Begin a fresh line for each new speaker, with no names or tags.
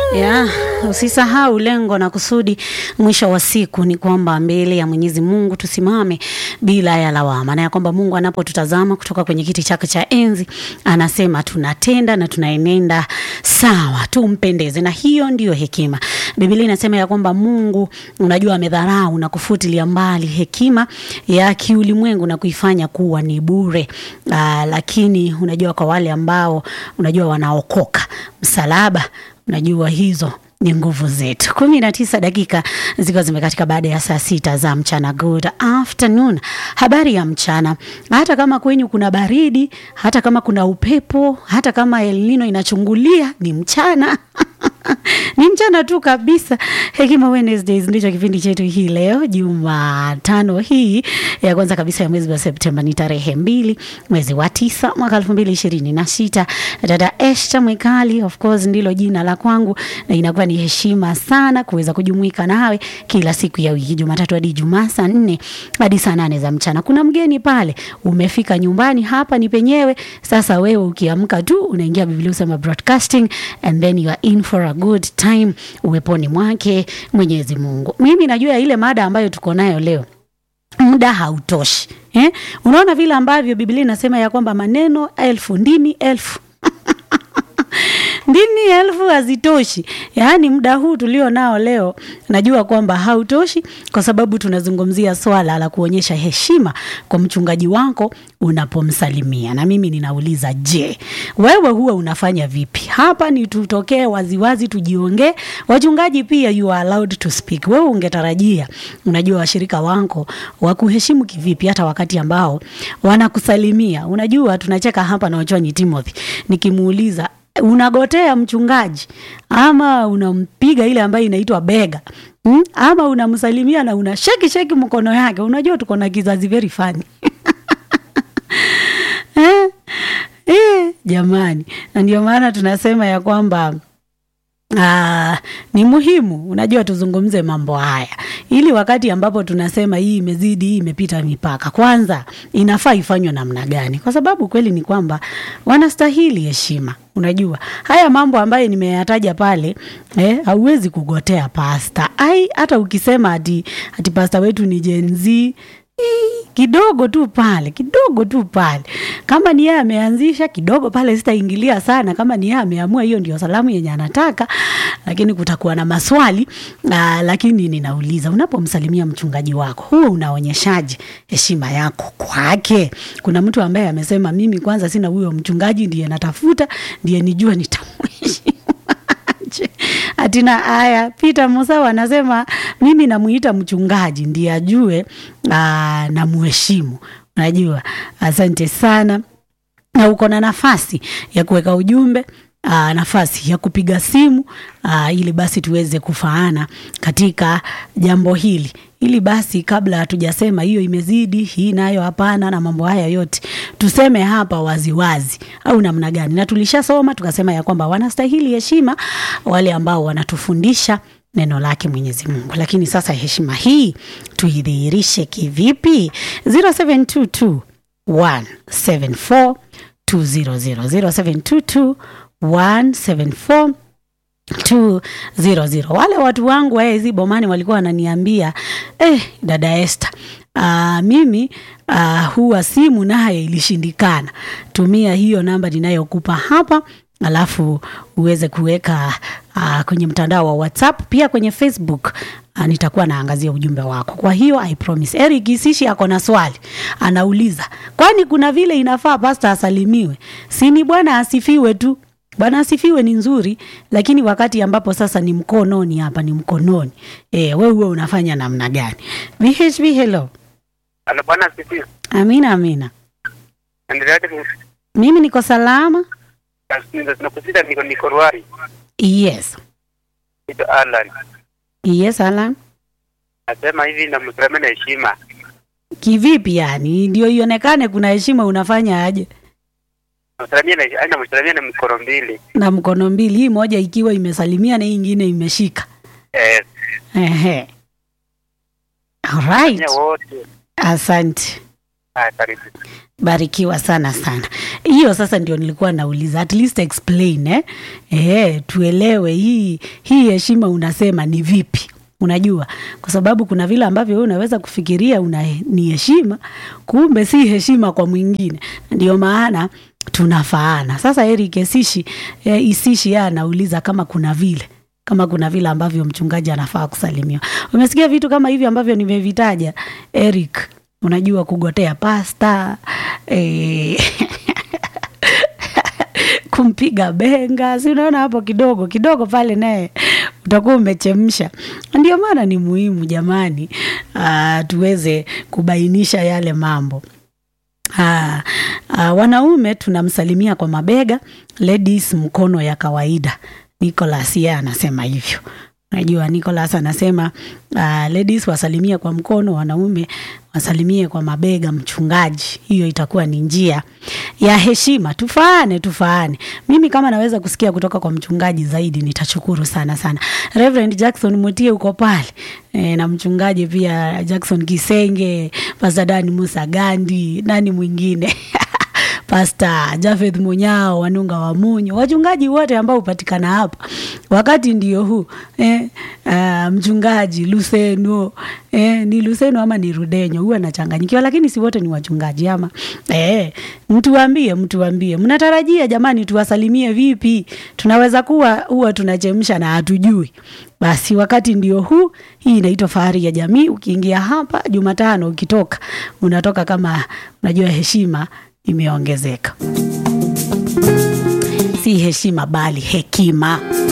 Ya, usisahau lengo na kusudi mwisho wa siku ni kwamba mbele ya Mwenyezi Mungu tusimame bila ya lawama, na ya kwamba Mungu anapotutazama kutoka kwenye kiti chake cha enzi anasema tunatenda na tunaenenda sawa, tumpendeze, na hiyo ndiyo hekima. Biblia inasema ya kwamba Mungu, unajua, amedharau na kufutilia mbali hekima ya kiulimwengu na kuifanya kuwa ni bure. Aa, lakini unajua kwa wale ambao unajua wanaokoka msalaba Najua hizo ni nguvu zetu. kumi na tisa dakika zikiwa zimekatika baada ya saa sita za mchana. Good afternoon, habari ya mchana. Hata kama kwenyu kuna baridi, hata kama kuna upepo, hata kama El Nino inachungulia, ni mchana ni mchana tu kabisa. Hekima Wednesdays ndicho kipindi chetu hii leo Jumatano hii ya kwanza kabisa ya mwezi wa Septemba, ni tarehe mbili mwezi wa tisa mwaka elfu mbili ishirini na sita. Dada Esta Mwekali, of course ndilo jina la kwangu, na inakuwa ni heshima sana kuweza kujumuika nawe kila siku ya wiki, Jumatatu hadi Ijumaa, saa nne hadi saa nane za mchana. Kuna mgeni pale, umefika nyumbani, hapa ni penyewe. Sasa wewe ukiamka tu unaingia Biblia Usema Broadcasting and then you are in for a good time uweponi mwake Mwenyezi Mungu. Mimi najua ile mada ambayo tuko nayo leo muda hautoshi eh? Unaona vile ambavyo Biblia inasema ya kwamba maneno elfu ndimi elfu ndimi elfu hazitoshi. Yaani muda huu tulio nao leo najua kwamba hautoshi, kwa sababu tunazungumzia swala la kuonyesha heshima kwa mchungaji wako unapomsalimia. Na mimi ninauliza, je, wewe huwa unafanya vipi? Hapa ni tutokee waziwazi, tujiongee. Wachungaji pia you are allowed to speak. Wewe ungetarajia, unajua washirika wako wakuheshimu kivipi, hata wakati ambao wanakusalimia. Unajua tunacheka hapa na Wachwanyi Timothy nikimuuliza unagotea mchungaji ama unampiga ile ambayo inaitwa bega hmm? ama unamsalimia na una sheki sheki mkono yake. Unajua tuko na kizazi very funny eh, eh, jamani, na ndio maana tunasema ya kwamba Aa, ni muhimu unajua, tuzungumze mambo haya ili wakati ambapo tunasema hii imezidi, hii imepita mipaka, kwanza inafaa ifanywe namna gani? Kwa sababu kweli ni kwamba wanastahili heshima. Unajua haya mambo ambayo nimeyataja pale, eh, hauwezi kugotea pasta ai, hata ukisema ati, ati pasta wetu ni Gen Z kidogo tu pale, kidogo tu pale. Kama ni yeye ameanzisha kidogo pale, sitaingilia sana. Kama ni yeye ameamua, hiyo ndio salamu yenye anataka, lakini kutakuwa na maswali aa, lakini ninauliza, unapomsalimia mchungaji wako huo unaonyeshaje heshima yako kwake? Kuna mtu ambaye amesema mimi kwanza sina huyo mchungaji, ndiye natafuta, ndiye nijua nitamheshimu Atina haya, Peter Musawa anasema mimi namuita mchungaji ndiye ajue na muheshimu. Unajua, asante sana, na uko na nafasi ya kuweka ujumbe Aa, nafasi ya kupiga simu aa, ili basi tuweze kufaana katika jambo hili, ili basi kabla hatujasema hiyo imezidi, hii nayo hapana, na mambo haya yote tuseme hapa waziwazi, au namna gani? Na tulishasoma tukasema ya kwamba wanastahili heshima wale ambao wanatufundisha neno lake Mwenyezi Mungu, lakini sasa heshima hii tuidhihirishe kivipi? 0722 174 200 0722 174 200. Wale watu wangu wa hizi bomani walikuwa wananiambia eh, dada Esther, uh, mimi uh, huwa simu naye ilishindikana. Tumia hiyo namba ninayokupa hapa alafu uweze kuweka uh, kwenye mtandao wa WhatsApp pia kwenye Facebook uh, nitakuwa naangazia ujumbe wako. Kwa hiyo I promise. Eric Isishi ako na swali anauliza, kwani kuna vile inafaa pasta asalimiwe? Si ni bwana asifiwe tu Bwana asifiwe ni nzuri, lakini wakati ambapo sasa ni mkononi, hapa ni mkononi. Eh, wewe wewe unafanya namna gani? VHB hello.
Halo bwana asifiwe.
Amina amina.
Endeleaje
Mimi niko salama.
nakusita niko niko Ruari.
Yes.
Nito Alan.
Yes, Alan.
Nasema hivi na msalimia na heshima.
Kivipi yani? Ndio ionekane kuna heshima unafanya aje?
Msalimia na aina msalimia na mikono mbili.
Na mkono mbili, hii moja ikiwa imesalimia na hii ingine imeshika.
Eh,
Ehe. Alright.
nya wote.
Asante.
Haya, karibu.
barikiwa sana sana hiyo sasa ndio nilikuwa nauliza at least explain eh? Eh, tuelewe hii hii heshima unasema ni vipi unajua kwa sababu kuna vile ambavyo wewe unaweza kufikiria una, ni heshima kumbe si heshima kwa mwingine ndio maana tunafaana sasa eric esishi eh, isishi yeye anauliza kama kuna vile kama kuna vile ambavyo mchungaji anafaa kusalimiwa umesikia vitu kama hivi ambavyo nimevitaja eric unajua kugotea pasta eh, kumpiga benga si unaona hapo kidogo kidogo pale naye utakuwa umechemsha ndio maana ni muhimu jamani uh, tuweze kubainisha yale mambo Ah, ah, wanaume tunamsalimia kwa mabega, ladies mkono ya kawaida. Nicholas yeye anasema hivyo. Unajua Nicholas anasema uh, ladies wasalimie kwa mkono, wanaume wasalimie kwa mabega. Mchungaji, hiyo itakuwa ni njia ya heshima. Tufaane, tufaane. Mimi kama naweza kusikia kutoka kwa mchungaji zaidi nitashukuru sana sana. Reverend Jackson Mutie uko pale e, na mchungaji pia Jackson Kisenge, Pastor Dani Musa Gandi, nani mwingine Pasta Jafeth Munyao, Wanunga wa Munyo, wachungaji wote ambao hupatikana hapa wakati ndio huu eh, uh, mchungaji Luseno eh, ni Luseno ama ni Rudenyo, huwa nachanganyikiwa, lakini si wote ni wachungaji ama eh, mtuambie, mtuambie mnatarajia jamani, tuwasalimie vipi? Tunaweza kuwa huwa tunachemsha na hatujui. Basi wakati ndio huu. Hii inaitwa Fahari ya Jamii. Ukiingia hapa Jumatano, ukitoka unatoka kama unajua heshima imeongezeka, si heshima bali hekima.